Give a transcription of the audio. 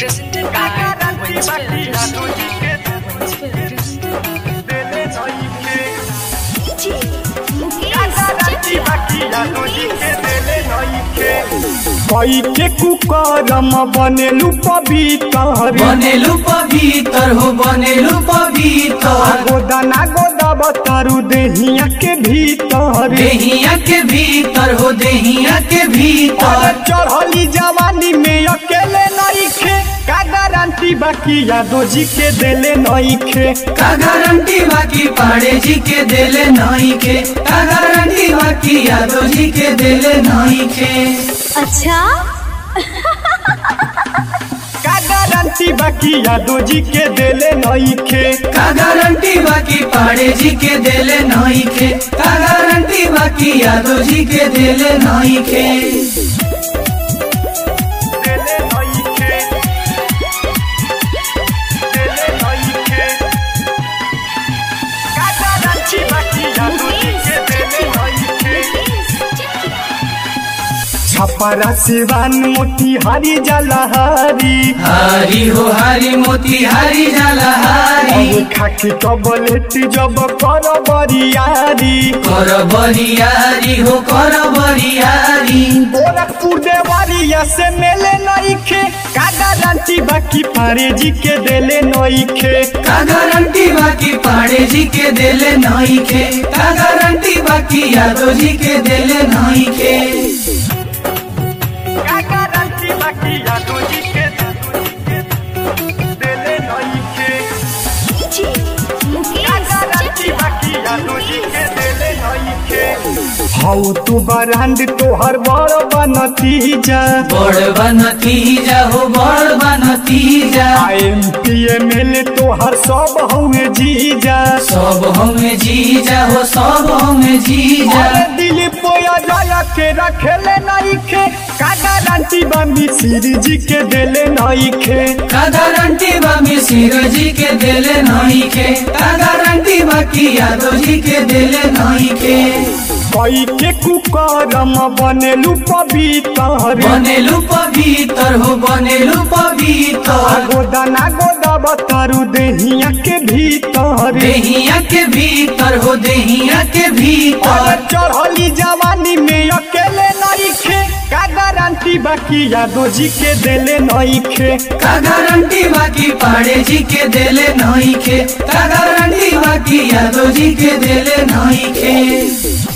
Presented by Wins Films. कई के कुकरम बनेलु पवित्र बनेलु पवित्र हो बनेलु पवित्र गोदना गोदब तरु देहिया के भीतर देहिया के भीतर हो देहिया के अरे भीतर चढ़ली जवानी में अकेले नइखे का गारंटी बाकी यादव जी के देले नइखे का गारंटी बाकी पाड़े जी के देले नहीं के का गारंटी बाकी यादव जी के देले नहीं के अच्छा का गारंटी बाकी यादव जी के देले नइखे का गारंटी बाकी पाड़े जी के देले नहीं के का गारंटी बाकी यादव जी के देले नहीं के देले नइखे देले नइखे का गारंटी बाकी यादव जी के देले नइखे छपरा सिवान मोतिहारी जलहारी हरी हो हरी मोती हरी जाला हरी अरे खाकी कबलेट जब कर बरियारी कर बरियारी हो कर बरियारी गोरखपुर देवरिया से मेले नइखे का गारंटी बाकी पारे जी के देले नइखे का गारंटी बाकी पाड़े जी के देले नहीं के का गारंटी बाकी यादव जी के देले नहीं के का गारंटी बाकी यादव जी के देले नइखे का गारंटी बाकी यादव जी के देले नइखे हौ तू बरांड तोहर बड़ बनतीजा बड़ बनतीजा हो बड़ बनतीजा एम पी एम एल तोहर सब हमें जीजा सब हमें जीजा हो सब हमें जीजा अरे दिल पोया जाया के रखेले नइखे का गारंटी बा मिसिर जी के देले नइखे का गारंटी बा मिसिर जी के देले नहीं के का गारंटी बाकी यादव जी के देले नहीं के कई के कुकरम बनेलु पवित्र बनेलु पवित्र हो बनेलु पवित्र गोदना गोदब तरु देहिया के भीतर देहिया के भीतर हो देहिया के अरे भीतर चढ़ली जवानी में अकेले नइखे का गारंटी बाकी यादव जी के देले नइखे का गारंटी बाकी पाड़े जी के देले नहीं के का गारंटी बाकी यादव जी के देले नहीं के